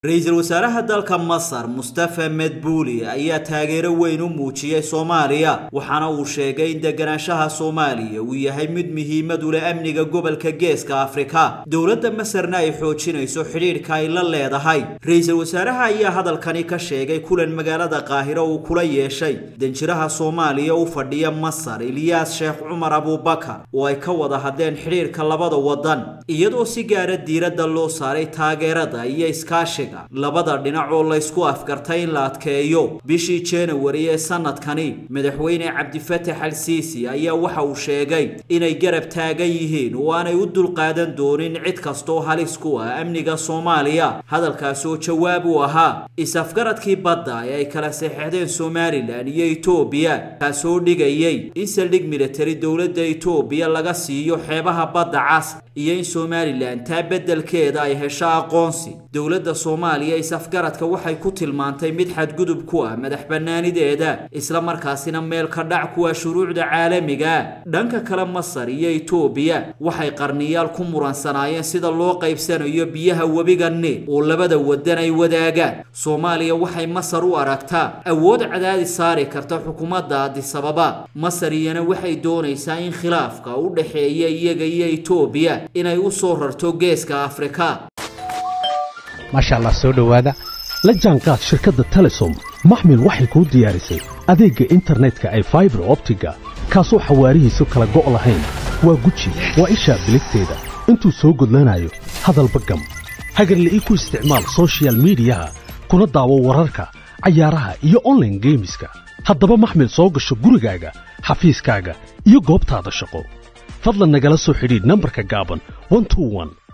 ra-iisul wasaaraha dalka masar mustafa medbuuli ayaa taageero weyn u muujiyey soomaaliya waxaana uu sheegay in deganaanshaha soomaaliya uu yahay mid muhiimad u leh amniga gobolka geeska afrika dowladda masarna ay xoojinayso xidhiidhka ay la leedahay ra-iisul wasaaraha ayaa hadalkani ka sheegay kulan magaalada qaahiro uu kula yeeshay danjiraha soomaaliya u fadhiya masar ilyaas sheekh cumar abuubakar oo ay ka wada hadleen xidhiidhka labada wadan iyadoo si gaara diiradda loo saaray taageerada iyo iskaashiga labada dhinac oo laysku afgartay in la adkeeyo bishii januari ee sanadkani madaxweyne cabdifattax al siisi ayaa waxa uu sheegay inay garab taagan yihiin oo aanay u dulqaadan doonin cid kastoo halis ku ah amniga soomaaliya hadalkaas oo jawaab u ahaa is-afgaradkii badda ee ay kala saxeexdeen somalilan iyo etoobiya kaasoo dhigayay in saldhig militari dowladda etoobiya laga siiyo xeebaha badda cas iyo in somalilan taa beddelkeeda ay hesho aqoonsi dowladda soomaaliya is-afgaradka waxay ku tilmaantay mid xadgudub ku ah madax bannaanideeda isla markaasina meel ka dhac kuwa shuruucda caalamiga dhanka kale masar iyo etoobiya waxay qarniyaal ku muransanaayeen sida loo qaybsanayo biyaha webiga niil oo labada wadan ay wadaagaan soomaaliya waxay masar u aragtaa awood cadaadis saari karta xukuumadda adisababa masar iyana waxay doonaysaa in khilaafka u dhexeeya iyaga iyo etoobiya inay u soo rarto geeska afrika maasha allah soo dhowaada la jaanqaad shirkadda telesom maxmil waxay kuu diyaarisay adeegga internetka ay faibar optiga kaasoo xawaarihiisu kala go' lahayn waa guji waa ishaa biligteeda intuu soo gudlanayo hadalba gam hagarle ii ku isticmaal sochial midiyaha kuna daawo wararka cayaaraha iyo onlaine geemiska haddaba maxmil soo gasho gurigaaga xafiiskaaga iyo goobtaada shaqo fadlan nagala soo xidhiidh nambarka gaaban